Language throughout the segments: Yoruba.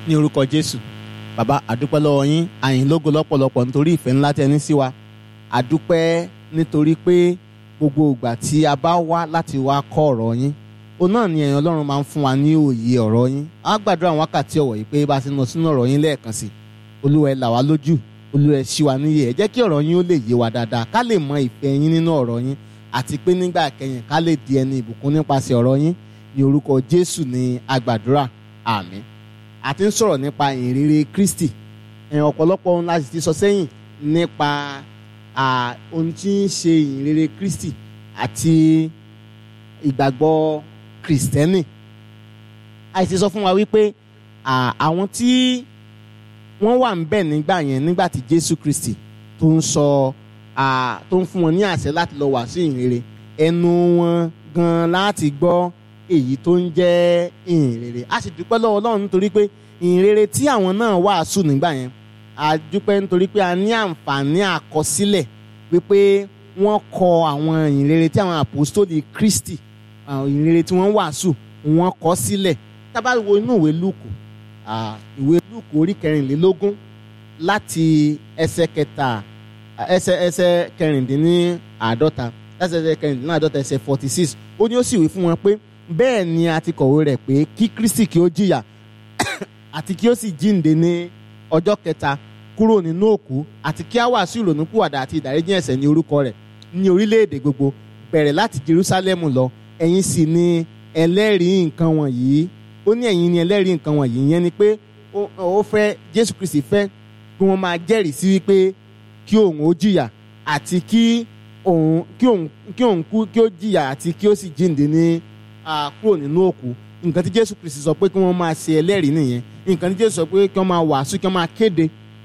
ní orúkọ jésù bàbá àdúpẹ́ lọ́wọ́ yín àyìn lógo lọ́pọ̀lọpọ̀ nítorí ìfẹ́ ńlá tẹ́ ní sí wa àdúpẹ́ nítorí pé gbogbo ìgbà tí a bá wá láti wá kọ́ ọ̀rọ̀ yín òun náà ni ẹ̀yin ọlọ́run máa ń fún wa ní òye ọ̀rọ̀ yín a gbàdúrà àwọn wákàtí ọ̀wọ̀ yìí pé bá a ti lọ sínú ọ̀rọ̀ yín lẹ́ẹ̀kan sí olúwa ẹ là wá lójú olúwa ẹ ṣí wa níyè ẹ jẹ́ kí ọ̀rọ̀ yín ó lè yé wa dáadáa ká lè mọ ìfẹ́ yín nínú ọ̀rọ̀ yín àti pé nígbà kẹyìn ká lè di ẹni ìbùkún nípasẹ̀ ọ̀rọ̀ yín ní orúkọ jésù ní agbàdúrà àmín a ti ń sọ̀rọ̀ nípa ìrere kristi ẹ̀ ọ̀pọ̀lọpọ̀ ohun láti ti sọ sẹ́yìn nípa ohun tí ń ṣe ìrere kristi àti ìgbàgbọ́ kristẹni àìsí sọ fún wa wípé àwọn tí wọ́n wà ń bẹ̀ nígbà yẹn nígbà tí jésù kristi tó ń sọ tó ń fún wọn ní àṣẹ láti lọ wàásù ìrere ẹnu wọn gan láti gbọ́ èyí tó ń jẹ́ ìhìnrere a sì dúpẹ́ lọ́wọ́ Ọlọ́run nítorí pé ìhìnrere tí àwọn náà wàásù nígbà yẹn a dúpẹ́ nítorí pé a ní àǹfààní àkọsílẹ̀ wípé wọ́n kọ àwọn ìhìnrere tí àwọn àpòstólì Kristi ìhìnrere tí wọ́n wàásù wọ́n kọ sílẹ̀ tá bá wo inú ìwé Lúùkù ìwé Lúùkù orí kẹrìnlélógún láti ẹsẹ̀ kẹta ẹsẹ̀ ẹsẹ̀ kẹrìndínláàdọ́ta ẹsẹ̀ kẹrìndínláàdọ́ta ẹsẹ̀ forty six ó ní ó sì wí fún wọn pé bẹ́ẹ̀ ni a ti kọ̀wé rẹ̀ pé kí Kristi kí ó jìyà àti kí ó sì jíǹde ní ọjọ́ kẹta kúrò nínú òkú àti kí á wàásù ìrònúpìwàdà àti ìdáríjì ẹ̀ṣẹ̀ ní orúkọ rẹ̀ ní orílẹ̀-èdè gbogbo bẹ̀rẹ̀ láti Jerúsálẹ́mù lọ ẹ̀yin sì ni ẹlẹ́rìí nǹkan wọ̀nyí ó ní ẹ̀yin ni ẹlẹ́rìí nǹkan wọ̀nyí yẹn ni pé ó fẹ́ Jésù Kristi fẹ́ kí wọ́n máa jẹ́rìí sí wípé kí òun ó jìyà àti kí òun kí òun kí òun kú kí ó jìyà àti kí ó sì jíǹde ní kúrò nínú òkú nǹkan tí jésù kristi sọ pé kí wọ́n máa ṣe ẹlẹ́rìí nìyẹn nǹkan tí jésù sọ pé kí wọ́n máa wàásù kí wọ́n máa kéde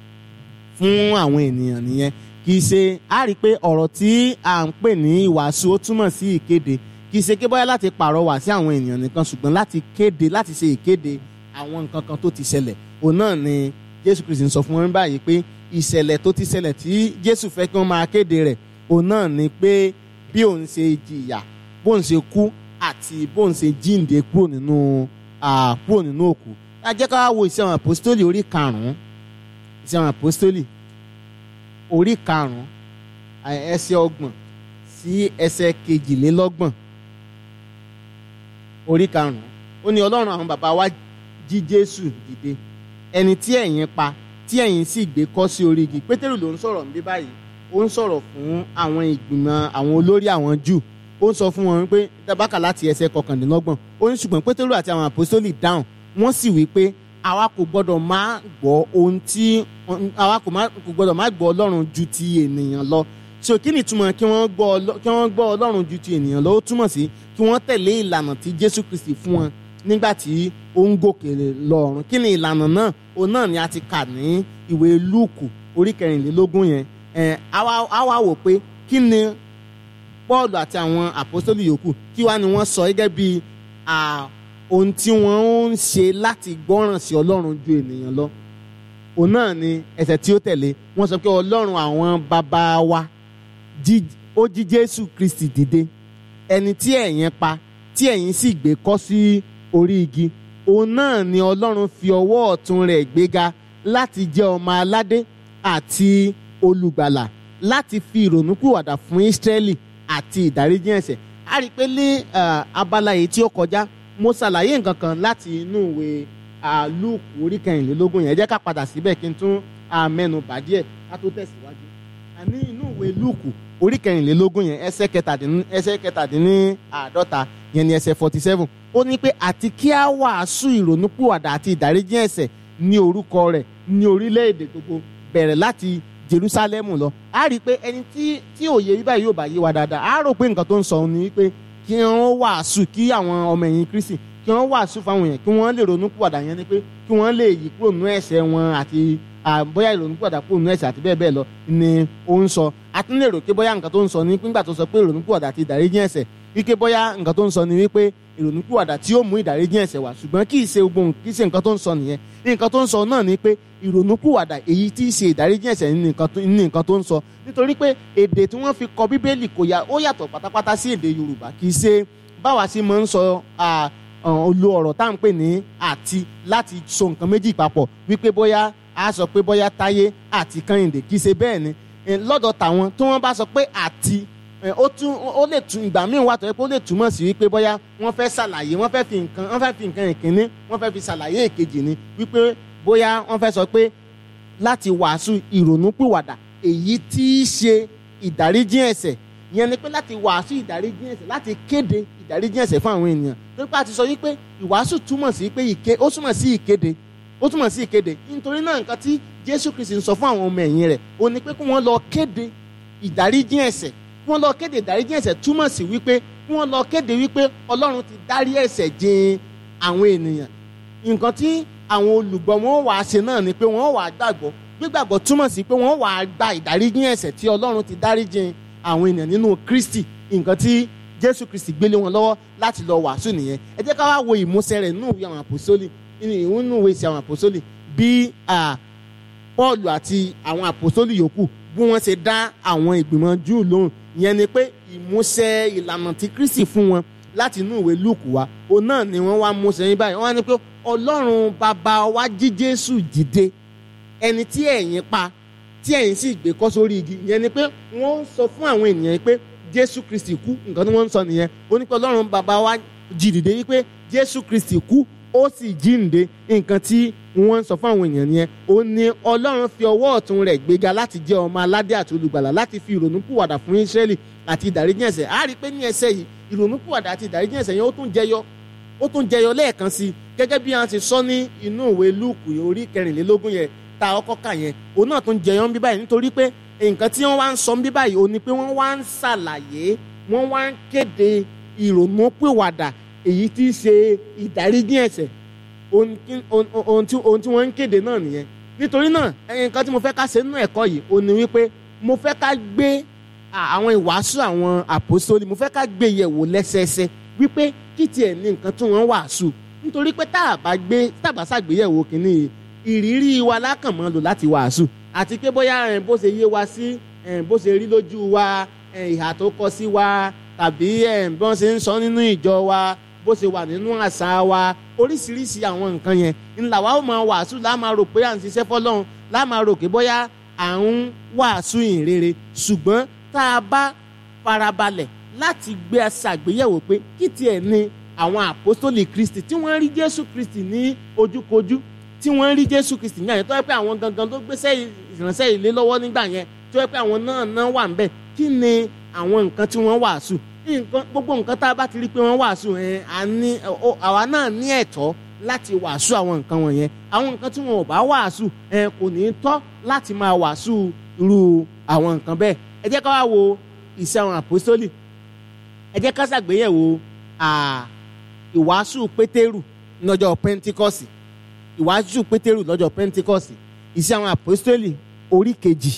fún àwọn ènìyàn nìyẹn kì í ṣe á rí i pé ọ̀rọ̀ tí à ń pè ní ìwàásù ó túmọ̀ sí ìkéde kì í ṣe kí bóyá láti pàrọwà sí àwọn ènìyàn nìkan ṣùgbọ́n láti kéde láti ṣe ìkéde àwọn nǹkan kan tó ti ṣẹlẹ̀ òun náà ni jésù kristi ń sọ fún wọn báyìí pé ìṣẹ̀lẹ̀ tó ti ṣẹlẹ̀ tí jésù fẹ́ kí wọ́n máa kéde rẹ̀ òun náà ni pé bí òun ṣe jìyà bóun ṣe kú àti bóun ṣe jíǹde kúrò nínú kúrò nínú òkú ẹ jẹ́ ká wo ìṣe àwọn àpòstólì orí karùn-ún ìṣe àwọn àpòstólì orí karùn-ún ẹsẹ̀ ọgbọ̀n sí ẹsẹ̀ kejìlélọ́gbọ̀n orí karùn-ún ó ní ọlọ́run àwọn bàbá wa jí jésù dìde ẹni tí ẹ̀yin pa tí ẹ̀yin sì gbé kọ́ sí orí igi pétérù ló ń sọ̀rọ̀ níbí báyìí ó ń sọ̀rọ̀ fún àwọn ìgbìmọ̀ àwọn olórí àwọn júù ó ń sọ fún wọn pé tabaka láti ẹsẹ̀ kọkàndínlọ́gbọ̀n ó ní ṣùgbọ́n pétérù àti àwọn àpòsítélì dáhùn wọ́n sì wí pé àwa kò gbọ́dọ̀ má gbọ́ ohun tí àwa kò gbọ́dọ̀ má gbọ́ ọlọ́run ju ti ènìyàn lọ so kí ni ìtumọ̀ kí wọ́n gbọ́ kí wọ́n gbọ́ ọlọ́run ju ti ènìyàn lọ ó túmọ̀ sí kí wọ́n tẹ̀lé ìlànà tí jésù kristi fún wọn nígbà tí ó ń gòkè lọ́run kí ni ìlànà náà òun náà ni a ti kà ní ìwé lúùkù orí kẹrìnlélógún yẹn ẹ̀ àwa wò pé kí ni Pọ́ọ̀lù àti àwọn àpọ́sítélì yòókù kí wá ni wọ́n sọ gẹ́gẹ́ bí ohun tí wọ́n ń ṣe láti gbọ́ràn sí Ọlọ́run ju ènìyàn lọ òun náà ni ẹsẹ̀ tí ó tẹ̀lé wọ́n sọ pé Ọlọ́run àwọn bàbá wa ó jí Jésù Kristi dìde ẹni tí ẹ̀yin pa tí ẹ̀yin sì gbé kọ́ sí orí igi òun náà ni Ọlọ́run fi ọwọ́ ọ̀tún rẹ̀ gbéga láti jẹ́ ọmọ aládé àti olùgbàlà láti fi ìrònúpìwàdà fún Ísírẹ́lì àti ìdáríjì ẹ̀ṣẹ̀ a rí i pé ní abala yìí tí ó kọjá mo ṣàlàyé nǹkan kan láti inú ìwé Lúùkù orí kẹrìnlélógún yẹn jẹ́ ká padà síbẹ̀ kí n tún mẹ́nu bà díẹ̀ ká tó tẹ̀síwájú. àní inú ìwé Lúùkù orí kẹrìnlélógún yẹn ẹsẹ̀ kẹtàdínláàdọ́ta yẹn ni ẹsẹ̀ forty seven ó ní pé àti kí a wàásù ìrònúpìwàdà àti ìdáríjì ẹ̀ṣẹ̀ ní orúkọ rẹ̀ ní orílẹ̀-èdè gbogbo bẹ̀rẹ̀ láti Jerúsálẹ́mù lọ a rí i pé ẹni tí tí òye yìí báyìí yóò bá yé wa dáadáa a rò pé nǹkan tó ń sọ ni wípé kí wọ́n wàásù kí àwọn ọmọ ẹ̀yìn Kristi kí wọ́n wàásù fáwọn èèyàn kí wọ́n lè ronú pìwàdà yẹn ni pé kí wọ́n lè yí kúrò nínú ẹ̀ṣẹ̀ wọn àti bóyá ìrònú pìwàdà kúrò nínú ẹ̀ṣẹ̀ àti bẹ́ẹ̀ bẹ́ẹ̀ lọ ni ó ń sọ a tún lè rò pé bóyá nǹkan tó ń sọ ni nígbà tó sọ pé ìrònú pìwàdà àti ìdáríjì ẹ̀ṣẹ̀ wípé bóyá nǹkan tó ń sọ ni wípé ìrònúpìwàdà tí ó mú ìdáríjì ẹ̀ṣẹ̀ wá ṣùgbọ́n kì í ṣe gbogbo kì í ṣe nǹkan tó ń sọ nìyẹn nǹkan tó ń sọ náà ni pé ìrònúpìwàdà èyí tí í ṣe ìdáríjì ẹ̀ṣẹ̀ ní nǹkan tó ń sọ nítorí pé èdè tí wọ́n fi kọ bíbélì kò yà ó yàtọ̀ pátápátá sí èdè yorùbá kì í ṣe báwa sì máa ń sọ lo ọ̀rọ̀ tá à ń pè ní àti láti so nǹkan méjì papọ̀ wípé bóyá a sọ pé bóyá táyé àti kẹ́hìndé kì í ṣe bẹ́ẹ̀ ni lọ́dọ̀ tàwọn tí wọ́n bá sọ pé àti ó tún ó lè tún ìgbà míì wà tó yẹ pé ó lè túmọ̀ sí wípé bóyá wọ́n fẹ́ ṣàlàyé wọ́n fẹ́ fi nǹkan wọ́n fẹ́ fi nǹkan ìkíní wọ́n fẹ́ fi ṣàlàyé èkejì ni wípé bóyá wọ́n fẹ́ sọ pé láti wàásù ìrònúpìwàdà èyí tí í ṣe ìdáríjì ẹ̀ṣẹ̀ ìyẹn ni pé láti wàásù ìdáríjì ẹ̀ṣẹ̀ láti kéde ìdáríjì ẹ̀ṣẹ̀ fún àwọn ènìyàn tó pé a ti sọ wípé ìwàásù túmọ̀ sí pé ìké ó túmọ̀ sí ìkéde ó túmọ̀ sí ìkéde nítorí náà nǹkan tí Jésù Kristi ń sọ fún àwọn ọmọ ẹ̀yìn rẹ̀ ó ní pé kí wọ́n lọ kéde ìdáríjì ẹ̀ṣẹ̀ kí wọ́n lọ kéde ìdáríjì ẹ̀ṣẹ̀ túmọ̀ sí wípé kí wọ́n lọ kéde wípé Ọlọ́run ti dárí ẹ̀ṣẹ̀ jìn àwọn ènìyàn nǹkan tí àwọn olùgbọ́ wọn wàá ṣe náà ni pé wọ́n wàá gbàgbọ́ gbígbàgbọ́ túmọ̀ sí pé wọ́n wàá gba ìdáríjì ẹ̀ṣẹ̀ tí Ọlọ́run ti dárí jìn àwọn ènìyàn nínú Kristi nǹkan tí Jésù Kristi gbélé wọn lọ́wọ́ láti lọ wàásù nìyẹn ẹ jẹ́ ká wá wo ìmúṣẹ rẹ̀ nínú ìwé àwọn àpòsólì nínú ìwé ìsìn àwọn àpòsólì bí Pọ́ọ̀lù àti àwọn àpòsólì yòókù bí wọ́n ṣe dá àwọn ìgbìmọ̀ Júù lóhùn ìyẹn ni pé ìmúṣẹ ìlànà tí Kristi fún wọn láti inú ìwé Lúùkù wá òun náà ni wọ́n wá múṣẹ yín báyìí wọ́n á ní pé Ọlọ́run bàbá wa jí Jésù dìde ẹni tí ẹ̀yin pa tí ẹ̀yin sì gbé kọ́ sórí igi ìyẹn ni pé wọ́n ń sọ fún àwọn ènìyàn pé Jésù Kristi kú nǹkan tí wọ́n ń sọ nìyẹn ó ní pé Ọlọ́run bàbá wa jí dìde yìí pé Jésù Kristi kú ó sì jíǹde nǹkan tí wọ́n ń sọ fún àwọn èèyàn nìyẹn ó ní Ọlọ́run fi ọwọ́ ọ̀tún rẹ̀ gbéga láti jẹ́ ọmọ aládé àti olùgbàlà láti fi ìrònúpìwàdà fún Ísírẹ́lì àti ìdáríjì ẹ̀ṣẹ̀ á rí i pé ní ẹsẹ̀ yìí ìrònúpìwàdà àti ìdáríjì ẹ̀ṣẹ̀ yẹn ó tún jẹyọ ó tún jẹyọ lẹ́ẹ̀kan sí i gẹ́gẹ́ bí a ti sọ ní inú ìwé Lúùkù orí kẹrìnlélógún yẹn ta ọkọ kà yẹn òun náà tún jẹyọ ń bí báyìí nítorí pé nǹkan tí wọ́n wá ń sọ ń bí báyìí ó ní pé wọ́n wá ń ṣàlàyé wọ́n wá ń kéde ìrònúpìwàdà èyí tí í ṣe ìdáríjì ẹ̀ṣẹ̀ ohun tí wọ́n ń kéde náà nìyẹn nítorí náà nǹkan tí mo fẹ́ ká ṣe nínú ẹ̀kọ́ yìí ó ní wípé mo fẹ́ ká gbé àwọn ìwàásù àwọn àpòsólì mo fẹ́ ká gbé yẹ̀wò lẹ́sẹẹsẹ wípé kí tiẹ̀ ní nǹkan tí wọ́n wàásù nítorí pé tá a bá gbé tá a bá ṣàgbéyẹ̀wò kìíní ìrírí wa lákàn mọ́ lò láti wàásù àti pé bóyá bó ṣe yé wa sí bó ṣe rí lójú wa ìhà tó kọ sí wa tàbí bí wọ́n ṣe ń sọ nínú ìjọ wa bó ṣe wà nínú àṣà wa oríṣiríṣi àwọn nǹkan yẹn ńlá wa ó máa wàásù lá máa rò pé à ń ṣiṣẹ́ fọlọ́run lá máa rò pé bóyá à ń wàásù ìrere ṣùgbọ́n tá a bá farabalẹ̀ láti gbé ṣàgbéyẹ̀wò pé kí tiẹ̀ ni àwọn àpọ́sítélì Kristi tí wọ́n rí Jésù Kristi ní ojúkojú tí wọ́n rí Jésù Kristi ní àyẹ̀ tó yẹ pé àwọn gangan ló gbéṣẹ́ ìránṣẹ́ ìlé lọ́wọ́ nígbà yẹn tó yẹ pé àwọn náà náà wà ń bẹ̀ kí ni àwọn nǹkan tí wọ́n wàásù nǹkan gbogbo nǹkan tá a bá ti rí pé wọ́n wàásù ẹ̀ àwa náà ní ẹ̀tọ́ láti wàásù àwọn nǹkan wọ̀nyẹn àwọn nǹkan tí wọn ò bá wàásù ẹ̀ kò ní tọ́ láti máa wàásù irú àwọn nǹkan bẹ́ẹ̀ ẹ jẹ́ ká wá wo ìṣe àwọn àpòsólì ẹ jẹ́ ká ṣàgbéyẹ̀wò ìwàásù pétérù lọ́jọ́ pẹ́ntíkọ́sì ìwàásù pétérù lọ́jọ́ pẹ́ntíkọ́sì ìṣe àwọn àpòsólì orí kejì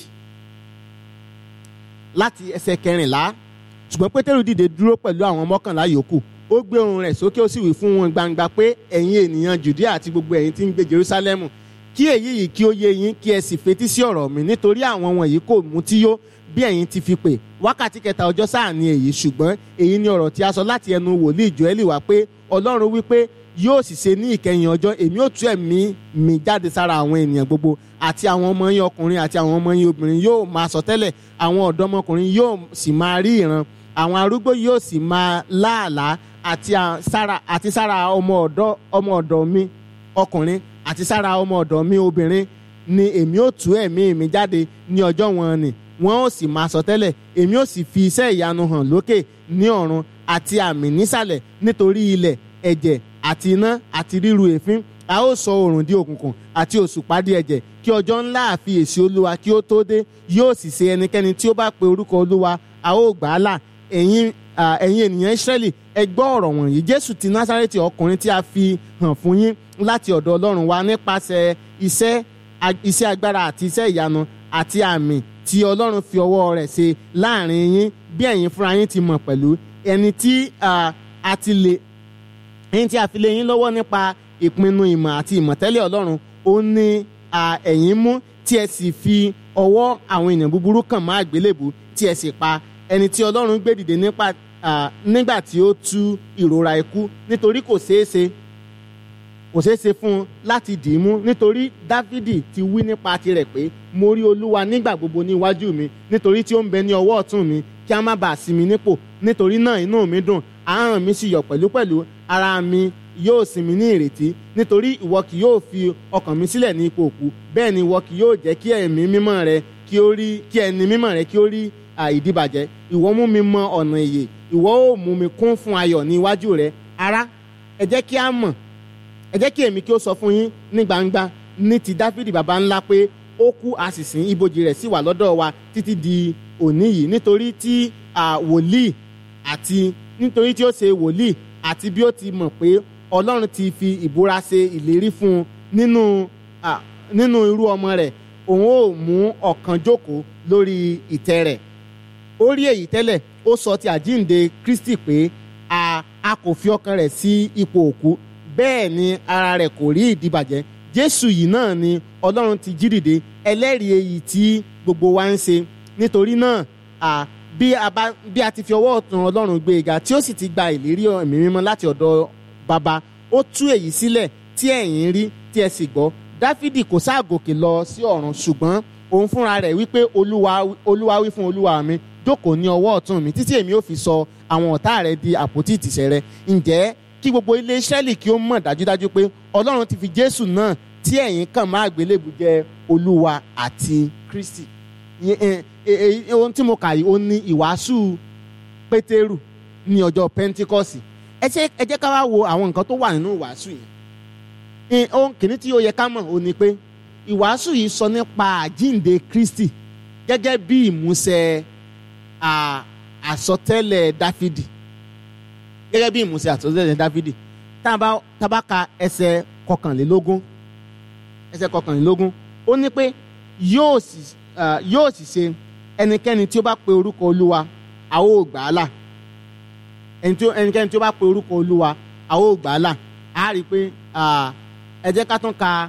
láti ẹsẹ̀ kẹrìnlá ṣùgbọ́n pétérù dìde dúró pẹ̀lú àwọn mọ́kànlá yòókù ó gbé ohùn rẹ̀ sókè ó sì wí fún wọn gbangba pé ẹ̀yin ènìyàn jùdíà àti gbogbo ẹ̀yin tí ń gbé jerúsálẹ́mù kí èyí yìí kí ó yé yín kí ẹ sì fetí sí ọ̀rọ̀ mi nítorí àwọn wọ̀nyí kò mutí yó bí ẹ̀yin ti fi pè wákàtí kẹta ọjọ́ sáà ni èyí ṣùgbọ́n èyí ni ọ̀rọ̀ tí a sọ láti ẹnu wòlíì Jóẹ́lì wá pé ọlọ́run wípé yóò sì ṣe ní ìkẹyìn ọjọ́ èmi ò tú ẹ̀mí mi jáde sára àwọn ènìyàn gbogbo àti àwọn ọmọ yín ọkùnrin àti àwọn ọmọ yín obìnrin yóò máa sọ tẹ́lẹ̀ àwọn ọ̀dọ́mọkùnrin yóò sì máa rí ìran àwọn arúgbó yóò sì máa láàlá àti sára àti sára ọmọ ọ̀dọ́ ọmọ ọ̀dọ̀ mi ọkùnrin àti sára ọmọ ọ̀dọ̀ mi obìnrin ni èmi ò tú ẹ̀mí mi jáde ní ọjọ́ wọn ni wọn ò sì máa sọ tẹ́lẹ̀ èmi ò sì fi iṣẹ́ ìyanu hàn lókè ní ọ̀run àti àmì nísàlẹ̀ nítorí ilẹ̀ ẹ̀jẹ̀ àti iná àti ríru èéfín a ó sọ oòrùn di òkùnkùn àti òṣùpá di ẹ̀jẹ̀ kí ọjọ́ ńlá àfiyèsí olúwa kí ó tó dé yóò sì ṣe ẹnikẹ́ni tí ó bá pe orúkọ olúwa a ó gbà á là ẹ̀yin ẹ̀yin ènìyàn Ísírẹ́lì ẹ gbọ́ ọ̀rọ̀ wọ̀nyí Jésù ti Násárẹ́tì ọkùnrin tí a fi hàn fún yín láti ọ̀dọ̀ Ọlọ́run wa nípasẹ̀ iṣẹ́ iṣẹ́ agbára àti iṣẹ́ ìyanu àti àmì tí Ọlọ́run fi ọwọ́ rẹ̀ ṣe láàrin yín bí ẹ̀yin fúnra yín ti mọ̀ pẹ̀lú ẹni tí a ti lè ẹni tí a fi lé yín lọ́wọ́ nípa ìpinnu ìmọ̀ àti ìmọ̀tẹ́lẹ̀ Ọlọ́run ó ní ẹ̀yin mú tí ẹ sì fi ọwọ́ àwọn ènìyàn búburú kàn má àgbélébù tí ẹ sì pa ẹni tí Ọlọ́run gbé dìde nípa ah, nígbà tí ó tú ìrora ikú nítorí kò ṣeé ṣe kò ṣeé ṣe fún un láti dì í mú nítorí dávidi ti wí nípa tirẹ̀ pé mo rí olúwa nígbà gbogbo ní iwájú mi nítorí tí ó ń bẹ ní ọwọ́ ọ̀tún mi kí a má bàa sí mi nípò nítorí náà inú mi dùn ahọ́n mi sì yọ̀ pẹ̀lúpẹ̀lú ara mi yóò sinmi ní ìrètí nítorí ìwọ kì yóò fi ọkàn mi sílẹ̀ ní ipò òkú bẹ́ẹ̀ ni ìwọ kì yóò jẹ́ kí ẹ̀mí mímọ́ rẹ kí ó rí kí ẹni mímọ́ rẹ kí ó rí à, ìdíbàjẹ́ ìwọ mú mi mọ ọ̀nà ìyè ìwọ ó mú mi kún fún ayọ̀ ní iwájú rẹ ará ẹ jẹ́ kí a mọ̀ ẹ jẹ́ kí èmi kí ó sọ fún yín ní gbangba ní ti dáfídì baba ńlá pé ó kú a sì sìn ibojì rẹ̀ sì wà lọ́dọ̀ wa títí di òní yìí nítorí tí à, wòlíì àti nítorí tí ó ṣe wòlíì àti bí ó ti mọ̀ pé ọlọ́run ti fi ìbúra ṣe ìlérí fún un nínú à, nínú irú ọmọ rẹ̀ òun ó mú ọ̀kan jókòó lórí ìtẹ́ rẹ̀ ó rí èyí tẹ́lẹ̀ ó sọ ti àjíǹde kristi pé a a kò fi ọkàn rẹ̀ sí ipò òkú bẹ́ẹ̀ ni ara rẹ̀ kò rí ìdíbàjẹ́ jésù yìí náà ni ọlọ́run ti jí dìde ẹlẹ́rìí èyí tí gbogbo wa ń ṣe nítorí náà à, bí a bá bí a ti fi ọwọ́ ọ̀tún ọlọ́run gbé e ga tí ó sì ti gba ìlérí ẹ̀mí mímọ́ láti ọ̀dọ̀ baba ó tú èyí sílẹ̀ tí ẹ̀yin rí tí ẹ sì gbọ́ dáfídì kò sáà gòkè lọ sí ọ̀run ṣùgbọ́n òun fúnra rẹ̀ wípé olúwa olúwa wí fún olúwa mi jókòó ní ọwọ́ ọ̀tún mi títí èmi ò fi sọ àwọn ọ̀tá rẹ di àpótí ìtìsẹ̀ rẹ ǹjẹ́ kí gbogbo ilé Ísírẹ́lì kí ó mọ̀ dájúdájú pé ọlọ́run ti fi jésù náà tí ẹ̀yin kàn máa gbélébù jẹ́ olúwa àti kristi Ìyẹn, ẹ, ẹ, ẹ, ohun tí mo kà yìí ó ní ìwàásù pétérù ní ọjọ́ pentikọ́sì ẹ jẹ́ ẹ jẹ́ ká wá wo àwọn nǹkan tó wà nínú ìwàásù yìí Ẹ, ohun kìíní tí ó yẹ ká mọ̀ ó ní pé ìwàásù yìí sọ nípa àjíǹde kristi gẹ́gẹ́ bí ìmúṣẹ à, àsọtẹ́lẹ̀ dáfídì gẹ́gẹ́ bí ìmúṣẹ àsọtẹ́lẹ̀ dáfídì tá a bá tá a bá ka ẹsẹ̀ kọkànlélógún ẹsẹ̀ kọkànlélógún ó ní pé yóò sì ah, yóò sì ṣe ẹnikẹ́ni tí ó bá pe orúkọ olúwa a ó gbà á là ẹni tí ó- ẹnikẹ́ni tí ó bá pe orúkọ olúwa a ó gbà á là á rí i pé ah, ẹ jẹ́ ká tún ka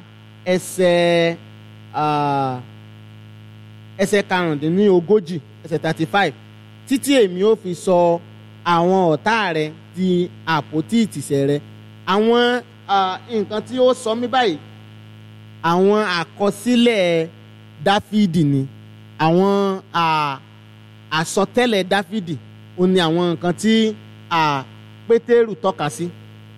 ẹsẹ̀ ah, ẹsẹ̀ karùndínlógójì ẹsẹ̀ thirty five títí èmi ó fi sọ àwọn ọ̀tá rẹ di àpótí ìtìsẹ̀ rẹ àwọn ah, nǹkan tí ó sọ mí báyìí àwọn àkọsílẹ̀ dáfídì ni àwọn ah, àsọtẹ́lẹ̀ dáfídì ó ní àwọn nǹkan tí ah, pétérù tọ́ka sí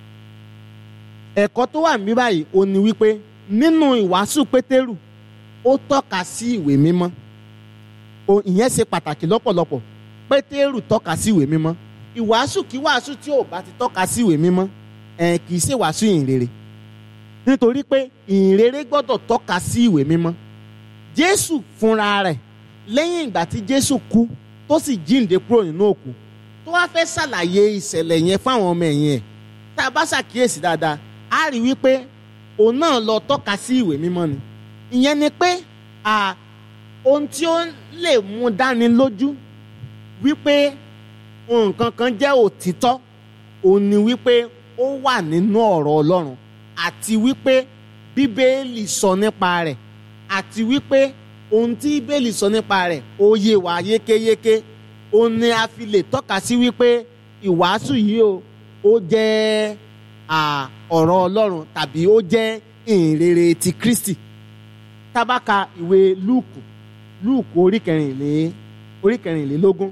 ẹ̀kọ́ tó wà níbí báyìí ó ní wípé nínú ìwàásù pétérù ó tọ́ka sí ìwé mímọ́ o ìyẹn ṣe pàtàkì lọ́pọ̀lọpọ̀ pétérù tọ́ka sí ìwé mímọ́ ìwàásù kí wàásù tí ò bá ti tọ́ka sí ìwé mímọ́ ẹ̀ kì í ṣe wàásù ìhìnrere nítorí pé ìhìnrere gbọ́dọ̀ tọ́ka sí ìwé mímọ́ jésù fúnra rẹ̀ lẹ́yìn ìgbà tí jésù kú tó sì jíǹde kúrò nínú òkú tó wá fẹ́ ṣàlàyé ìṣẹ̀lẹ̀ yẹn fáwọn ọmọ ẹ̀yìn ẹ̀ tá a bá ṣàkíyèsí dáadáa á rí wípé òun náà lọ tọ́ka sí ìwé mímọ́ ni ìyẹn ni pé à, ohun tí ó lè mú dání lójú wípé nǹkan kan jẹ́ òtítọ́ òun ni wípé ó wà nínú ọ̀rọ̀ ọlọ́run àti wípé bíbélì sọ nípa rẹ̀ àti wípé ohun tí bíbélì sọ nípa rẹ̀ ó yé wa yékéyéké òun ni a fi lè tọ́ka sí wípé ìwàásù yìí o ó jẹ́ à, ọ̀rọ̀ ọlọ́run tàbí ó jẹ́ ìhìnrere ti kristi tábàkà ìwé lúùkù lúùkù orí kẹrìnlé orí kẹrìnlélógún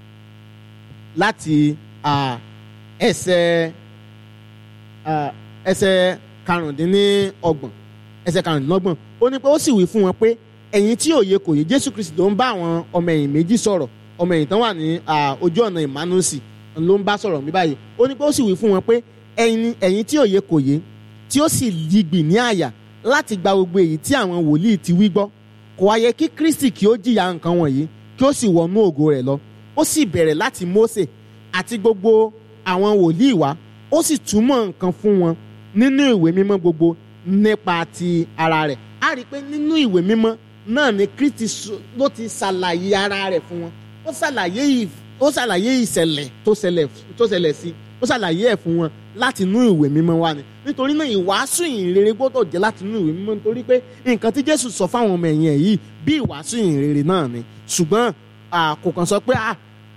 láti à, ẹsẹ̀ à, ẹsẹ̀ karùndínlọ́gbọ̀n ẹsẹ̀ karùndínlọ́gbọ̀n ó ní pé ó sì wí fún wọn pé ẹ̀yin tí òye kò yé jésù kristi ló ń bá àwọn ọmọ ẹ̀yìn méjì sọ̀rọ̀ ọmọ ẹ̀yìn tán wà ní à, ojú ọ̀nà emmanusi ló ń bá sọ̀rọ̀ mi báyìí ó ní pé ó sì wí fún wọn pé ẹ̀yin ẹ̀yin tí òye kò yé tí ó sì yigbì ní àyà láti gba gbogbo èyí tí àwọn wòlíì ti wí gbọ́ kò wá yẹ kí kristi kí ó jìyà nǹkan wọ̀nyí kí ó sì wọnú ògo rẹ̀ lọ ó sì bẹ̀rẹ̀ láti mósè àti gbogbo àwọn wòlíì wá ó sì túmọ̀ nǹkan fún wọn nínú ìwé mímọ́ gbogbo nípa ti ara rẹ̀ a rí i pé nínú ìwé mímọ́ náà ni kristi sọ- ló ti ṣàlàyé ara rẹ̀ fún wọn ó ṣàlàyé ì- ó ṣàlàyé ìṣẹ̀lẹ̀ tó ṣẹlẹ̀ tó ṣẹlẹ̀ sí ó ṣàlàyé ẹ̀ fún wọn láti inú ìwé mímọ́ wa ni nítorí náà ìwàásù ìhìnrere gbọ́dọ̀ jẹ́ láti inú ìwé mímọ́ nítorí pé nǹkan tí jésù sọ fáwọn ọmọ ẹ̀yìn ẹ̀ yìí bí ìwàásù ìhìnrere náà ni ṣùgbọ́n à, kò kàn sọ pé à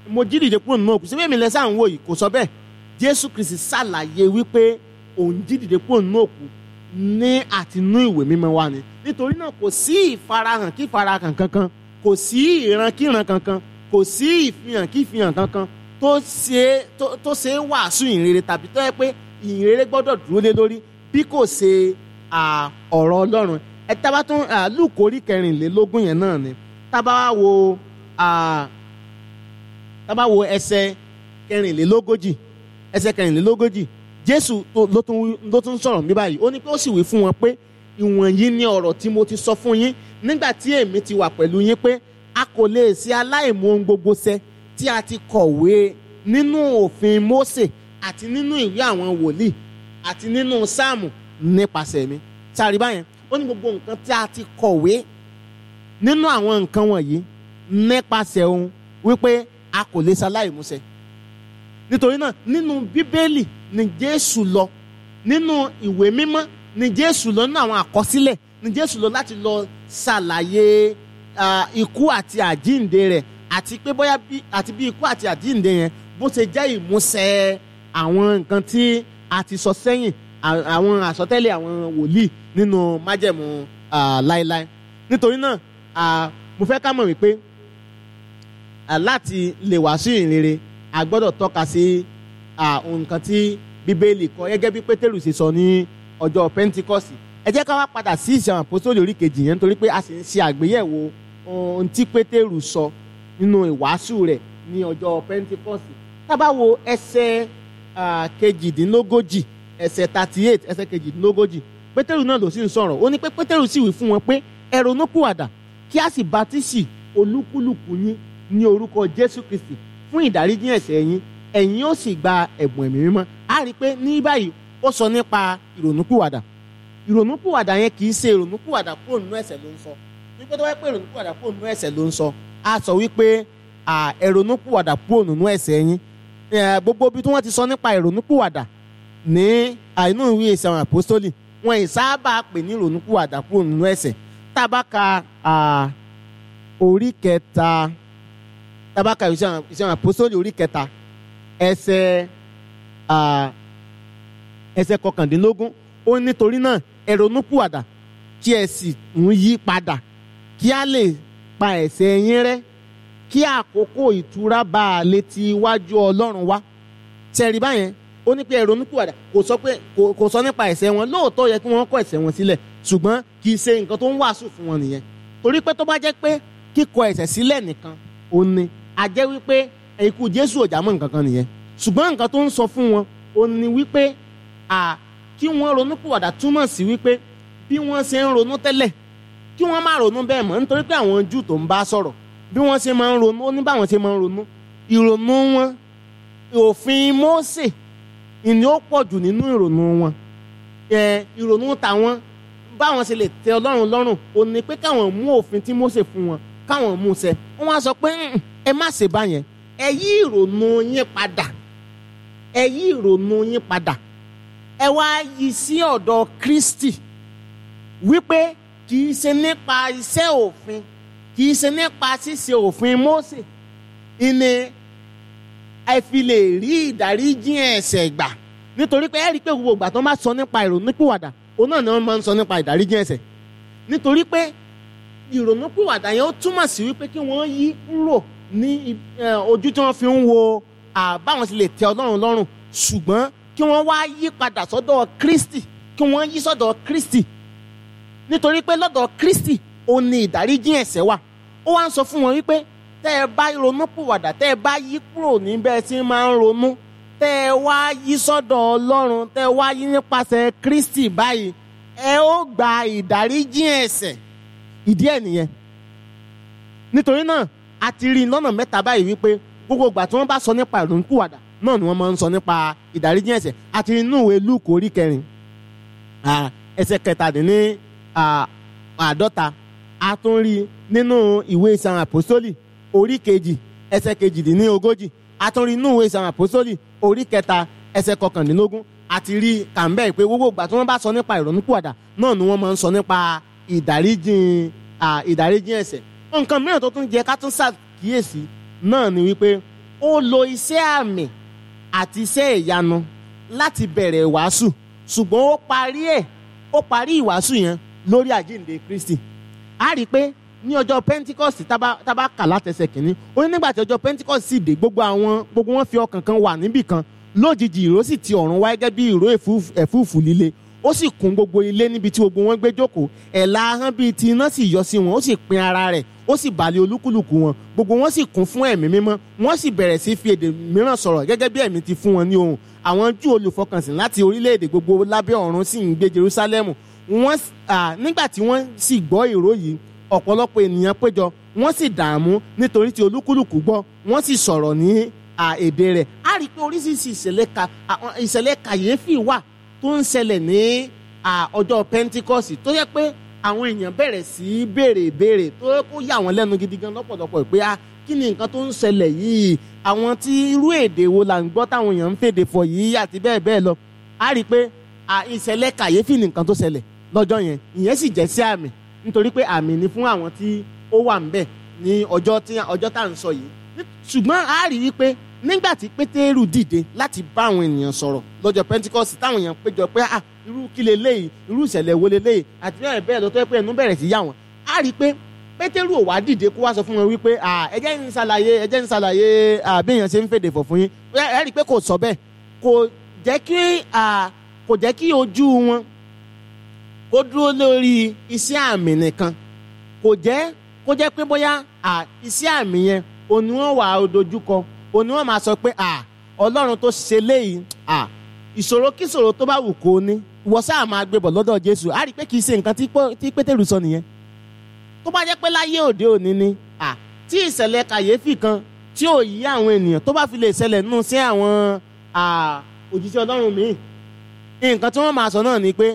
mo jí dìde kúrò nínú òkú síbí èmi lẹ sáà ń wò yìí kò sọ bẹ́ẹ̀ jésù kristi ṣàlàyé wípé òun jí dìde kúrò nínú òkú ní àtinú ìwé mímọ́ wa ni nítorí náà kò sí ìfarahàn kí ìfarahàn kankan kò sí ìran kí ìran kankan kò sí ìfihàn kí ìfihàn kankan tó ṣe tó tó ṣe é wàásù ìrere tàbí tó yẹ pé ìrere gbọ́dọ̀ dúró lé lórí bí kò ṣe à, ọ̀rọ̀ ọlọ́run ẹ tábà tún à, lùkù orí kẹrìnlélógún yẹn náà ni tábà wá wo à, tábà wo ẹsẹ̀ kẹrìnlélógójì ẹsẹ̀ kẹrìnlélógójì jésù tó- ló tún ló tún sọ̀rọ̀ bí báyìí ó ní pé ó sì wí fún wọn pé ìwọ̀nyí ni ọ̀rọ̀ tí mo ti sọ fún yín nígbà tí èmi ti wà pẹ̀lú yín pé a kò lè ṣe aláìmú ohun gbogbo ṣẹ tí a ti kọ̀wé nínú òfin mósè àti nínú ìwé àwọn wòlíì àti nínú sáàmù nípasẹ̀ mi sáré báyẹn ó ní gbogbo nǹkan tí a ti kọ̀wé nínú àwọn nǹkan wọ̀nyí nípasẹ̀ ohun wípé a kò lè ṣe aláìmúṣẹ nítorí náà nínú bíbélì ni jésù lọ nínú ìwé mímọ́ ni jésù lọ nínú àwọn àkọsílẹ̀ ni jésù lọ láti lọ ṣàlàyé ah, ikú àti àjíǹde rẹ̀ àti pé bóyá bí àti bí ikú àti àjíǹde yẹn bó ṣe jẹ́ ìmúṣẹ àwọn nǹkan tí a ti sọ sẹ́yìn à- àwọn àsọtẹ́lẹ̀ àwọn wòlíì nínú májẹ̀mú ah, láéláé nítorí náà ah, mo fẹ́ ká mọ̀ wípé à, láti lè wàásù ìrere a gbọ́dọ̀ tọ́ka sí à, nǹkan tí bíbélì kọ gẹ́gẹ́ bí pétérù ṣe sọ ní ọjọ́ pentikọ́sì ẹ jẹ́ ká wá padà sí ìṣe àwọn àpòsólì orí kejì yẹn nítorí pé a sì ń ṣe àgbéyẹ̀wò ohun tí pétérù sọ nínú ìwàásù rẹ̀ ní ọjọ́ pentikọ́sì tá bá wo ẹsẹ̀ à, kejìdínlógójì ẹsẹ̀ thirty eight ẹsẹ̀ kejìdínlógójì pétérù náà ló sì ń sọ̀rọ̀ ó ní pé pétérù sì wí fún wọn pé ẹ ronúpìwàdà kí a sì bátísì olúkúlùkù yín ní orúkọ jésù kristi fún ìdáríjì ẹ̀ṣẹ̀ yín ẹ̀yin ó sì gba ẹ̀bùn ẹ̀mí mímọ́ a rí i pé ní báyìí ó sọ nípa ìrònúpìwàdà ìrònúpìwàdà yẹn kì í ṣe ìrònúpìwàdà kúrò nínú ẹ̀ṣẹ̀ ló ń sọ wípé tó wáyé pé ìrònúpìwàdà kúrò nínú ẹ̀ṣẹ̀ ló ń sọ a sọ wípé à, ẹ ronúpìwàdà kúrò nínú ẹ̀ṣẹ̀ yín Ẹ, gbogbo ibi tí wọ́n ti sọ nípa ìrònúpìwàdà ní àìnú ìwé ìṣe àwọn àpòstólì wọn ì sábà pè ní ìrònúpìwàdà kúrò nínú ẹ̀ṣẹ̀ tá a bá ka à, orí kẹta tá a bá ka ìṣe àwọn ìṣe àwọn àpòstólì orí kẹta ẹsẹ̀ à, ẹsẹ̀ kọkàndínlógún ó ní nítorí náà ẹ ronúpìwàdà kí ẹ sì ń yí padà kí a lè pa ẹ̀ṣẹ̀ yín rẹ́ kí àkókò ìtura bá a lè ti iwájú ọlọ́run wá tẹ̀rí báyẹn ó ní pé ẹ ronúpìwàdà kò sọ pé kò kò sọ nípa ẹ̀ṣẹ̀ wọn lóòótọ́ yẹ kí wọ́n kọ̀ ẹ̀ṣẹ̀ wọn sílẹ̀ ṣùgbọ́n kì í ṣe nǹkan tó ń wàásù fún wọn nìyẹn torí pé tó bá jẹ́ pé kíkọ̀ ẹ̀ṣẹ̀ sílẹ̀ nìkan ó ní a jẹ́ wípé ikú jésù ò já mọ́ nǹkan kan nìyẹn ṣùgbọ́n nǹkan tó ń sọ fún wọn ó ní wípé à kí wọ́n ronúpìwàdà túmọ̀ sí wípé bí wọ́n ṣe ń ronú tẹ́lẹ̀ kí wọ́n má ronú bẹ́ẹ̀ mọ́ nítorí pé àwọn júù tó ń bá sọ̀rọ̀ bí wọ́n ṣe máa ń ronú ó ní báwọn ṣe máa ń ronú ìrònú wọn òfin Mósè ìní ó pọ̀ jù nínú ìrònú wọn ẹ ìrònú tàwọn báwọn ṣe lè tẹ́ Ọlọ́run lọ́rùn ó ní pé káwọn mú òfin tí Mósè fún wọn káwọn mú ṣẹ wọ́n á sọ pé "Mm, ẹ má ṣe báyẹn ẹ yí ìrònú yín padà ẹ yí ìrònú yín padà ẹ wá yí sí ọ̀dọ̀ Kristi wípé kì í ṣe nípa iṣẹ́ òfin kì í ṣe nípa ṣíṣe òfin Mósè ìní ẹ fi lè rí ìdáríjì ẹ̀ṣẹ̀ gbà nítorí pé ẹ rí i pé gbogbo ìgbà tó máa sọ nípa ìrònúpìwàdà òun náà ni wọ́n máa ń sọ nípa ìdáríjì ẹ̀ṣẹ̀ nítorí pé ìrònúpìwàdà yẹn ó túmọ̀ sí wípé kí wọ́n yí kúrò ní eh, ojú tí wọ́n fi ń wo ah, báwọn ti lè tẹ Ọlọ́run lọ́rùn ṣùgbọ́n kí wọ́n wá yí padà sọ́dọ̀ Kristi kí wọ́n yí sọ́dọ̀ Kristi nítorí pé lọ́dọ̀ Kristi ó ní ìdáríjì ẹ̀ṣẹ̀ wà ó wá ń sọ fún wọn wípé tẹ́ ẹ bá ronú pìwàdà tẹ́ ẹ bá yí kúrò níbẹ̀ tí máa ń ronú tẹ́ ẹ wá yí sọ́dọ̀ Ọlọ́run tẹ́ ẹ wá yí nípasẹ̀ Kristi báyìí ẹ ó gba ìdáríjì ẹ̀ṣẹ̀ ìdí ẹ̀ nìyẹn nítorí náà a ti rí i lọ́nà mẹ́ta báyìí wípé gbogbo ìgbà tí wọ́n bá sọ nípa ìrònú pìwàdà náà ni wọ́n máa ń sọ nípa ìdáríjì ẹ̀ṣẹ̀ a ti rí inú ìwé Lúùkù orí kẹrin ah, ẹsẹ̀ kẹtàdínní ah, àádọ́ta a tún rí nínú ìwé ìsàn àpòsólì orí kejì ẹsẹ̀ kejìdínlógójì a tún rí nínú ìwé ìsàn àpòsólì orí kẹta ẹsẹ̀ kọkàndínlógún àti rí kàmbẹ́ pé gbogbo ìgbà tí wọ́n bá sọ nípa ìrònúpìwàdà náà ni wọ́n máa ń sọ nípa ìdáríjì à, ìdáríjì ẹ̀ṣẹ̀ nǹkan mìíràn tó tún jẹ́ ká tún ṣàkíyèsí náà ni wípé ó lo iṣẹ́ àmì àti iṣẹ́ ìyanu láti bẹ̀rẹ̀ ìwàásù ṣùgbọ́n ó parí ẹ̀ ó parí ìwàásù yẹn lórí àjíǹde Kristi a rí i pé ní ọjọ́ Pentecost tábà tábà kà látẹsẹ̀ kìíní ó ní nígbà tí ọjọ́ Pentecost sì dé gbogbo àwọn gbogbo wọn fi ọkàn kan wà níbì kan lójijì ìró sì ti ọ̀run wá gẹ́gẹ́ bí ìró ẹ̀fúùfù ẹ̀fúùfù líle ó sì kún gbogbo ilé níbi tí gbogbo wọn gbé jókòó ẹ̀la ahọ́n bíi ti iná sì yọ sí wọn ó sì pín ara rẹ̀ ó sì balẹ̀ olúkúlùkù wọn gbogbo wọn sì kún fún ẹ̀mí mímọ́ wọ́n sì bẹ̀rẹ̀ sí fi èdè mìíràn sọ̀rọ̀ gẹ́gẹ́ bí ẹ̀mí ti fún wọn ní ohùn àwọn Júù olùfọkànsìn láti orílẹ̀-èdè gbogbo lábẹ́ ọ̀run sì ń gbé Jerúsálẹ́mù wọ́n nígbà tí wọ́n sì gbọ́ ìró yìí ọ̀pọ̀lọpọ̀ ènìyàn péjọ wọ́n sì dààmú nítorí tí olúkúlùkù gbọ́ wọ́n sì sọ̀rọ̀ ní èdè rẹ̀ á rí i pé oríṣiríṣi ìṣẹ̀lẹ̀ kàyéfì wà tó ń ṣẹlẹ̀ ní ọjọ́ Pentecost tó yẹ pé àwọn èèyàn bẹ̀rẹ̀ sí í béèrè ìbéèrè tó yẹ kó yà wọ́n lẹ́nu gidi gan lọ́pọ̀lọpọ̀ pé a kí ni nǹkan tó ń ṣẹlẹ̀ yìí àwọn tí irú èdè wo là ń gbọ́ táwọn èèyàn ń fèdè fọ̀ yìí àti bẹ́ẹ̀ bẹ́ẹ̀ lọ á rí i pé ìṣẹ̀lẹ̀ kàyéfì ni nǹkan tó ṣẹlẹ̀ lọ́jọ́ yẹn ìyẹn sì jẹ́ sí àmì nítorí pé àmì ni fún àwọn tí ó wà ńbẹ̀ ní ọjọ́ tí ọjọ́ tá à ń sọ yìí ṣùgbọ́n a rí i pé nígbà tí pétérù dìde láti bá àwọn ènìyàn sọ̀rọ̀ lọ́jọ́ pentikọ́sì táwọn èèyàn péjọ pé ah irú kí leléyìí irú ìṣẹ̀lẹ̀ wo leléyìí àti bẹ́ẹ̀ bẹ́ẹ̀ lọ tó yẹ pé ẹnu bẹ̀rẹ̀ sí yà wọ́n a rí i pé pétérù ò wá dìde kó wá sọ fún wọn wípé ah ẹ jẹ́ ń ṣàlàyé ẹ jẹ́ ń ṣàlàyé bí èèyàn ṣe ń fèdè fọ̀ fún yín ẹ rí i pé kò sọ bẹ́ẹ̀ kò jẹ́ kí kò jẹ́ kí ojú wọn kó dúró lórí iṣẹ́ àmì nìkan kò jẹ́ kó jẹ́ pé bóyá iṣẹ́ àmì yẹn òní wọn wà á dojúkọ òní wọn máa sọ pé ọlọ́run tó ṣe léyìí ìṣòro kíṣòro tó bá wù kó ní wọ́n sáà máa gbé bọ̀ lọ́dọ̀ jésù á rí i pé kì í ṣe nǹkan tí pétérù sọ nìyẹn tó bá jẹ́ pé láyé òde òní ni tí ìṣẹ̀lẹ̀ kàyéfì kan tí ò yí àwọn ènìyàn tó bá fi lè ṣẹlẹ̀ nù sí àwọn òjíṣẹ́ ọlọ́run míì nǹkan tí wọ́n máa sọ náà ni pé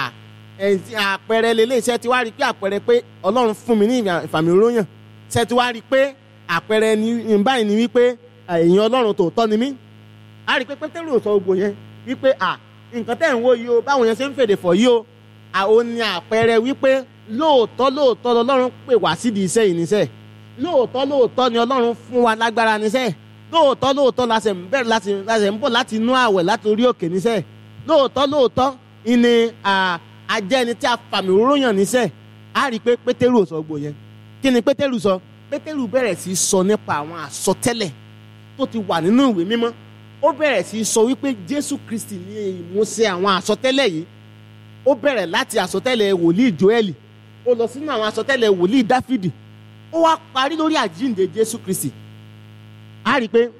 àpẹẹrẹ lélẹ́yìí tí wàá rí i pé àpẹẹrẹ pé ọlọ́run fún mi ní ìfàmì òróyàn ṣe tí wàá rí i pé àpẹẹrẹ ní báyìí ni wípé èèyàn ọlọ́run tòótọ́ ni mí a rí i pé pétérù sọ gbogbo yẹn wípé à nǹkan tẹ̀ ń wò yìí o báwọn yẹn ṣe ń fèdè fọ̀ yìí o àwọn ni àpẹẹrẹ wípé lóòótọ́ lóòótọ́ lọ́lọ́run pè wá sídìí iṣẹ́ yìí níṣẹ́ lóòótọ́ lóòótọ́ ni ọlọ́run fún wa lágbára níṣẹ́ lóòótọ́ lóòótọ́ la ṣe ń bẹ̀rẹ̀ láti ń bọ̀ láti inú àwẹ̀ láti orí òkè níṣẹ́ lóòótọ́ lóòótọ́ ìní ajẹ́ni tí a fàmì òróyàn níṣẹ́ a rí i pé pétérù ò sọ gbogbo yẹn kí ni pétérù sọ pétérù bẹ̀rẹ̀ sí í sọ nípa àwọn àsọtẹ́lẹ̀ tó ti wà nínú ìwé mímọ́ ó bẹ̀rẹ̀ sí í sọ wípé jésù kristi ní ìmúṣẹ àwọn àsọtẹ́lẹ̀ yìí ó bẹ̀rẹ̀ láti àsọtẹ́lẹ̀ wòlíì joẹ́lì ó lọ sínú àwọn àsọtẹ́lẹ̀ wòlíì dáfídì ó wá parí lórí àjíǹde jésù kristi a rí i pé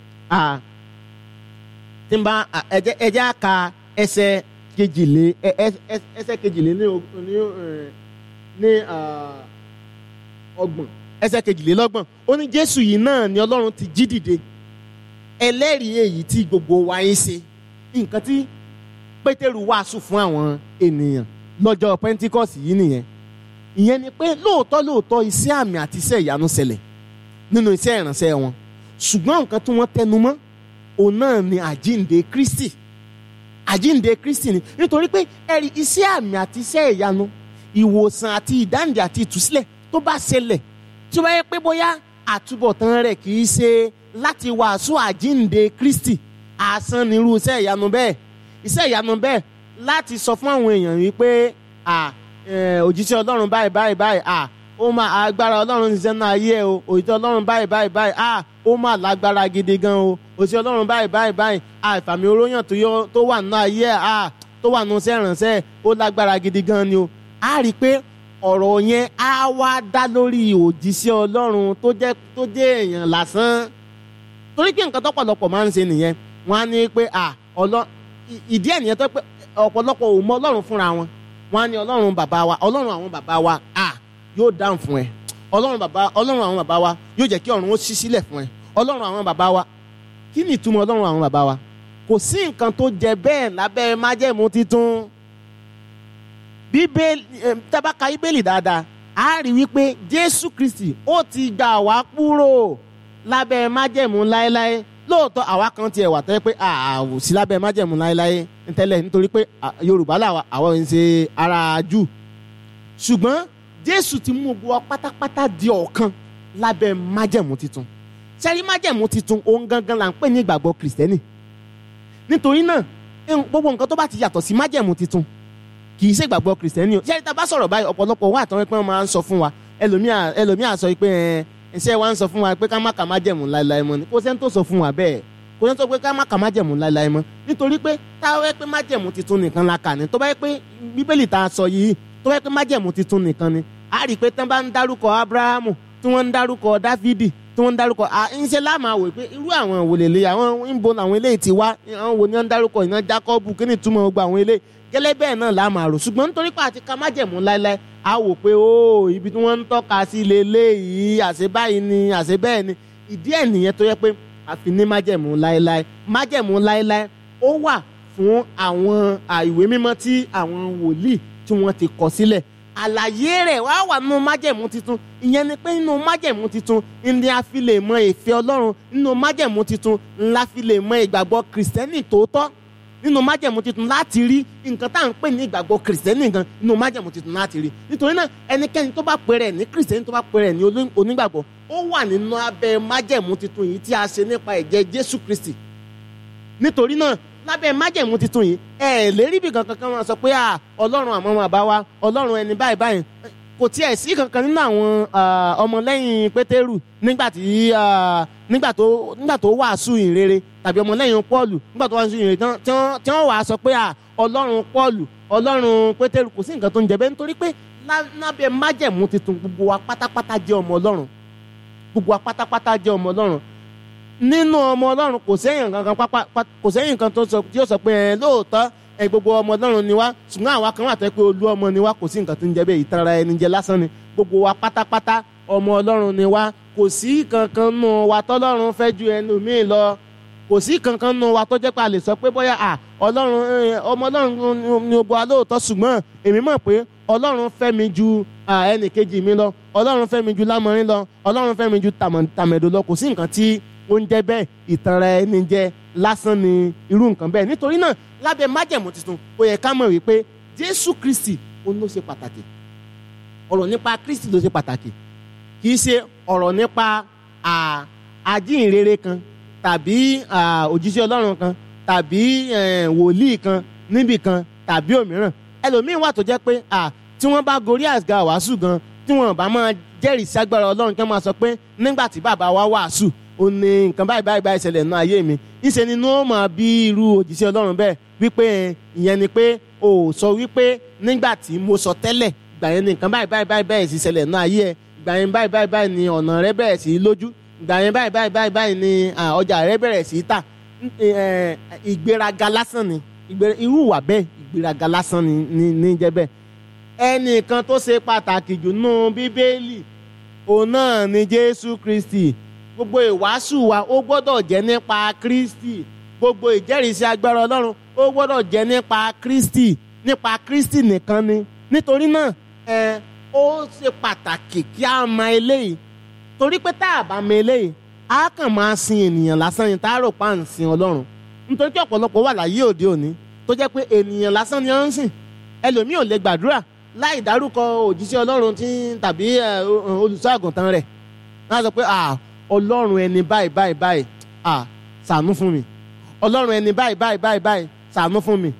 tí n bá ẹjẹ́ á ka ẹsẹ̀ kejìlé ẹsẹ̀ kejìlé ní ní ọgbọ̀n ẹsẹ̀ kejìlélọ́gbọ̀n ó ní jésù yìí náà ni ọlọ́run ti jí dìde ẹlẹ́rìí èyí tí gbogbo wa ń ṣe nǹkan tí pétérù wàásù fún àwọn ènìyàn lọ́jọ́ pentikọ́sì yìí nìyẹn ìyẹn ni pé lóòótọ́ lóòótọ́ iṣẹ́ àmì àti iṣẹ́ ìyanu ṣẹlẹ̀ nínú iṣẹ́ ìránṣẹ́ wọn ṣùgbọ́n nǹkan tí wọ́n tẹnu mọ́ òun náà ni àjíǹde kristi àjíǹde kristi ni nítorí pé ẹ̀rí iṣẹ́ àmì àti iṣẹ́ ìyanu ìwòsàn àti ìdáǹdè àti ìtúsílẹ̀ tó bá ṣẹlẹ̀ tí wọ́n yẹ pé bóyá àtúbọ̀tán rẹ̀ kì í ṣe láti wàásù àjíǹde kristi àsán nírú iṣẹ́ ìyanu bẹ́ẹ̀ iṣẹ́ ìyanu bẹ́ẹ̀ láti sọ fún àwọn èèyàn wípé òjíṣẹ́ ọlọ́run báyìí báyìí báyìí ó máa agbára ọlọ́run ti sẹ́nu ayé ẹ o òjíṣẹ́ ọlọ́run báyìí báyìí báyìí ó máa lágbára gidi gan o òjíṣẹ́ ọlọ́run báyìí báyìí báyìí ìfàmì oróyàn tó wà nínú ayé ẹ tó wà nínú iṣẹ́ ìrànṣẹ́ ó lágbára gidi gan ni o a rí i pé ọ̀rọ̀ yẹn á wá dá lórí òjíṣẹ́ ọlọ́run tó jẹ́ tó jẹ́ èèyàn lásán torí pé nǹkan tọ́pọ̀lọpọ̀ máa ń ṣe nìyẹn wọ́n á ní pé ìdí ẹ̀ nìyẹn tó pé ọ̀pọ̀lọpọ̀ ò mọ ọlọ́run fúnra wọn wọ́n á ní ọlọ́run bàbá wa ọlọ́run àwọn bàbá wa yóò dáhùn fún ẹ ọlọ́run bàbá ọlọ́run àwọn bàbá wa yóò jẹ́ kí ọ̀run ó ṣí sílẹ̀ fún ẹ ọlọ́run àwọn bàbá wa kí ni ìtumọ̀ ọlọ́run àwọn bàbá wa kò sí nǹkan tó jẹ bẹ́ẹ̀ lábẹ́ májẹ̀mú titun bíbélì tábàkà bíbélì dáadáa a rí wípé jésù kristi ó ti gbà wá kúrò lábẹ́ májẹ̀mú láéláé lóòótọ́ àwa kan tiẹ̀ wà tẹ́ pé àwò sí lábẹ́ májẹ̀mú láéláé tẹ́lẹ̀ nítorí pé yorùbá làwa àwọn ń ṣe ara jù ṣùgbọ́n jésù ti mú gbogbo pátápátá di ọ̀kan lábẹ́ májẹ̀mú titun sẹ́rí májẹ̀mú titun òun gangan là ń pè ní ìgbàgbọ́ kìrìsìtẹ́nì nítorí náà ẹn- gbogbo nǹkan tó bá ti yàtọ̀ sí májẹ̀mú titun kì í ṣe ìgbàgbọ́ kìrìsìtẹ́nì o sẹ́rí tá a bá sọ̀rọ̀ báyìí ọ̀pọ̀lọpọ̀ wà tán pé wọ́n máa ń sọ fún wa ẹlòmíà ẹlòmíà sọ pé ẹ ẹṣẹ́ wa ń sọ fún wa pé ká má kà májẹ̀mú láéláé mọ́ ni kò sẹ́ni tó sọ fún wa bẹ́ẹ̀ kò sẹ́ni tó pé ká má kà májẹ̀mú láéláé mọ́ nítorí pé táwọn ẹ pé májẹ̀mú titun nìkan la kà ní tó bá yẹ pé bíbélì tá a sọ yìí tó bá yẹ pé májẹ̀mú titun nìkan ni a rí i pé tán bá ń dárúkọ abrahamu tí wọ́n ń dárúkọ dáfídì tí wọ́n ń dárúkọ à ń ṣe láàmú àwò pé irú àwọn òwòlélẹ àwọn ń bo làwọn eléyìí ti wá àwọn wo ni wọ́n ń dárúkọ ìná jákọ́bù kí ni ìtumọ̀ gbogbo àwọn eléyìí gẹ́lẹ́ bẹ́ẹ̀ náà láàmú àrò ṣùgbọ́n nítorí pé àti ká májẹ̀mú láéláé a wò pé ó ibi tí wọ́n ń tọ́ka sí leléyìí àṣẹ báyìí ni àṣẹ bẹ́ẹ̀ ni ìdí ẹ̀ nìyẹn tó yẹ pé àfi ní májẹ̀mú láéláé májẹ̀mú láéláé ó wà fún àwọn à, ìwé mímọ́ tí àwọn wòlíì tí wọ́n ti kọ sílẹ̀ àlàyé rẹ̀ wá wà nínú májẹ̀mú titun ìyẹn ni pé nínú májẹ̀mú titun ni a fi lè mọ ìfẹ́ ọlọ́run nínú májẹ̀mú titun la fi lè mọ ìgbàgbọ́ kìrìsìtẹ́nì tòótọ́ nínú májẹ̀mú titun láti rí nǹkan tá à ń pè ní ìgbàgbọ́ kìrìsìtẹ́nì gan nínú májẹ̀mú titun láti rí nítorí náà ẹnikẹ́ni tó bá pè rẹ̀ ní kìrìsìtẹ́nì tó bá pè rẹ̀ ní olú- onígbàgbọ́ ó wà nínú abẹ́ májẹ̀mú titun yìí tí a ṣe nípa ẹ̀jẹ̀ Jésù Kristi nítorí náà lábẹ́ májẹ̀mú titun yìí ẹ ẹ̀ lérí bí kankan kan máa sọ pé à ọlọ́run àmọ́ máa bá wa ọlọ́run ẹni báyìí báyìí kò tiẹ̀ sí kankan nínú àwọn ah, ọmọlẹ́yìn pétérù nígbà tí ah, nígbà tó nígbà tó wàásù ìrere tàbí ọmọlẹ́yìn pọ́ọ̀lù nígbà tó wàásù ìrere tán- tí wọ́n tí wọ́n wàá sọ pé à ọlọ́run pọ́ọ̀lù ọlọ́run pétérù kò sí nǹkan tó ń jẹ bẹ́ẹ̀ nítorí pé lá- lábẹ́ májẹ̀mú titun gbogbo wa pátápátá jẹ́ ọmọ ọlọ́run gbogbo wa pátápátá jẹ́ ọmọ ọlọ́run nínú ọmọ ọlọ́run kò sẹ́yìn kankan pápá pá- kò sẹ́yìn kan tó sọ tí ó sọ pé ẹ lóòótọ́ ẹ gbogbo ọmọ ọlọ́run ni wá ṣùgbọ́n àwa kan wà tó yẹ pé olú ọmọ ni wá kò sí nǹkan tó ń jẹ bẹ́ẹ̀ ìtara ẹni jẹ lásán ni gbogbo wa pátápátá ọmọ ọlọ́run ni wá kò sí kankan nù wa tọ́lọ́run fẹ́ ju ẹlòmíì lọ kò sí kankan nù wa tó jẹ́ pé a lè sọ pé bóyá à ọlọ́run ẹ, ọmọ ọlọ́run ni- ni gbogbo wa lóòótọ́ ṣùgbọ́n èmi mọ̀ pé ọlọ́run fẹ́ mi ju à, ẹnì kejì mi lọ ọlọ́run fẹ́ mi ju lámọrin lọ ọlọ́run fẹ́ mi ju tàmọ̀- tàmẹ̀dò lọ kò sí nǹkan tí ó ń jẹ́ bẹ́ẹ̀ ìtanra ẹni jẹ lásán ni irú nǹkan bẹ́ẹ̀ nítorí náà lábẹ́ májẹ̀mú tuntun ó yẹ ká mọ̀ wípé jésù kristi òun ló ṣe pàtàkì ọ̀rọ̀ nípa kristi ló ṣe pàtàkì kì í ṣe ọ̀rọ̀ nípa à, àjíǹrere kan tàbí à, òjíṣẹ́ ọlọ́run kan tàbí eh, wòlíì kan níbì kan tàbí òmíràn ẹlòmíín wà tó jẹ́ pé à, tí wọ́n bá gorí àga wàásù gan tí wọ́n bá máa jẹ́rìí sí agbára ọlọ́run kí wọ́n máa sọ pé nígbà tí bàbá wa wàásù ó ní nǹkan báyìí báyìí báyìí ṣẹlẹ̀ nínú ayé mi ìṣe nínú ó máa bí irú òjíṣẹ́ ọlọ́run bẹ́ẹ̀ wípé eh, ìyẹn ni pé o ò sọ wípé nígbà tí mo sọ tẹ́lẹ̀ ìgbà yẹn ni nǹkan báyìí báyìí báyìí báyìí sì ṣẹlẹ̀ nínú ayé ẹ ìgbà yẹn báyìí báyìí báyìí ni ọ̀nà rẹ bẹ̀rẹ̀ sí í lójú ìgbà yẹn báyìí báyìí báyìí báyìí ni à, ọjà rẹ bẹ̀rẹ̀ sí í tà N- eh, ìgbéraga lásán ni Ìgbé- irú ìwà bẹ́ẹ̀ ìgbéraga lásán ni ní ní jẹ́ bẹ́ẹ̀ ẹnìkan tó ṣe pàtàkì jù nù bíbélì òun náà ni jésù kristi gbogbo ìwàásù wa ó gbọ́dọ̀ jẹ́ nípa kristi gbogbo ìjẹ́rìísí agbára ọlọ́run ó gbọ́dọ̀ jẹ́ nípa kristi nípa kristi nìkan ni nítorí náà ẹ ó ṣe pàtàkì kí a mọ eléyìí torí pé tá a bá mọ eléyìí a kàn máa sin ènìyàn lásán ni tá a rò pa à ń sin ọlọ́run nítorí pé ọ̀pọ̀lọpọ̀ wà láyé òde òní tó jẹ́ pé ènìyàn lásán ni ó ń sìn ẹlòmíì ò lè gbàdúrà láì dárúkọ òjíṣẹ́ ọlọ́run tí tàbí ẹ, o- olùṣọ́ àgùntàn rẹ̀ wọ́n á sọ pé "Ah, ọlọ́run ẹni báyìí báyìí báyìí ah, ṣàánú fún mi ọlọ́run ẹni báyìí báyìí báyìí báyìí ṣàánú fún mi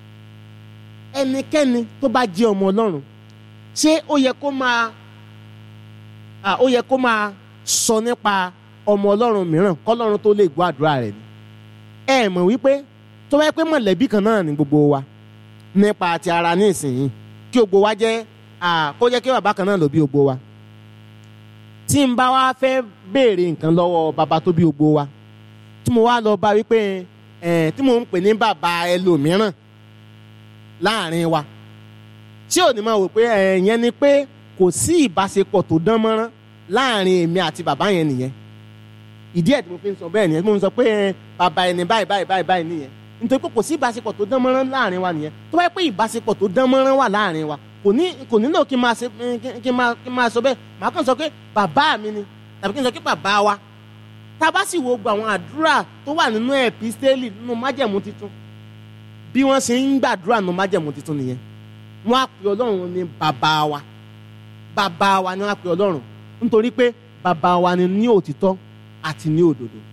ẹnikẹ́ni tó bá jẹ́ ọmọ ọlọ́run ṣé ó yẹ kó máa ah, ó yẹ kó máa sọ nípa ọmọ ọlọ́run mìíràn kọ́lọ́run tó lè gbọ́ àdúrà rẹ̀ ni ẹ mọ̀ wípé tó bá yẹ pé mọ̀lẹ́bí kan náà ni gbogbo wa nípa ti ara ní ìsìn kí gbogbo wa jẹ́ ah, kó jẹ́ kí bàbá kan náà ló bí gbogbo wa tí n bá wá fẹ́ béèrè nǹkan lọ́wọ́ bàbá tó bí gbogbo wa tí mo wá lọ bá wípé ẹ̀ tí mo ń pè ní bàbá ẹlòmíràn láàrin wa tí ò ní máa wò pé ẹ̀yẹn ni pé kò sí ìbáṣepọ̀ tó dán mọ́rán láàrin èmi àti bàbá yẹn nìyẹn ìdí ẹ̀ tí mo fi ń sọ bẹ́ẹ̀ nìyẹn tí mo ń sọ pé ẹ, bàbá ẹni báyìí báyìí báyìí báyìí nìyẹn nítorí pé kò sí ìbáṣepọ̀ tó dán mọ́rán láàrin wa nìyẹn tó bá yẹ pé ìbáṣepọ̀ tó dán mọ́rán wà láàrin wa kò ní kò nílò kí n máa ṣe kí- kí n máa kí n máa sọ bẹ́ẹ̀ màá kàn sọ pé bàbá mi ni tàbí kí n sọ pé bàbá wa tá a bá sì wo gbogbo àwọn àdúrà tó wà nínú ẹ̀písítélì nínú májẹ̀mú tuntun bí wọ́n ṣe ń gbàdúrà nínú májẹ̀mú tuntun nìyẹn wọ́n á pè ọlọ́run ní bàbá wa bàbá wa ni wọ́n á pè ọlọ́run nítorí pé bàbá wa ni ní òtítọ́ àti ní òdodo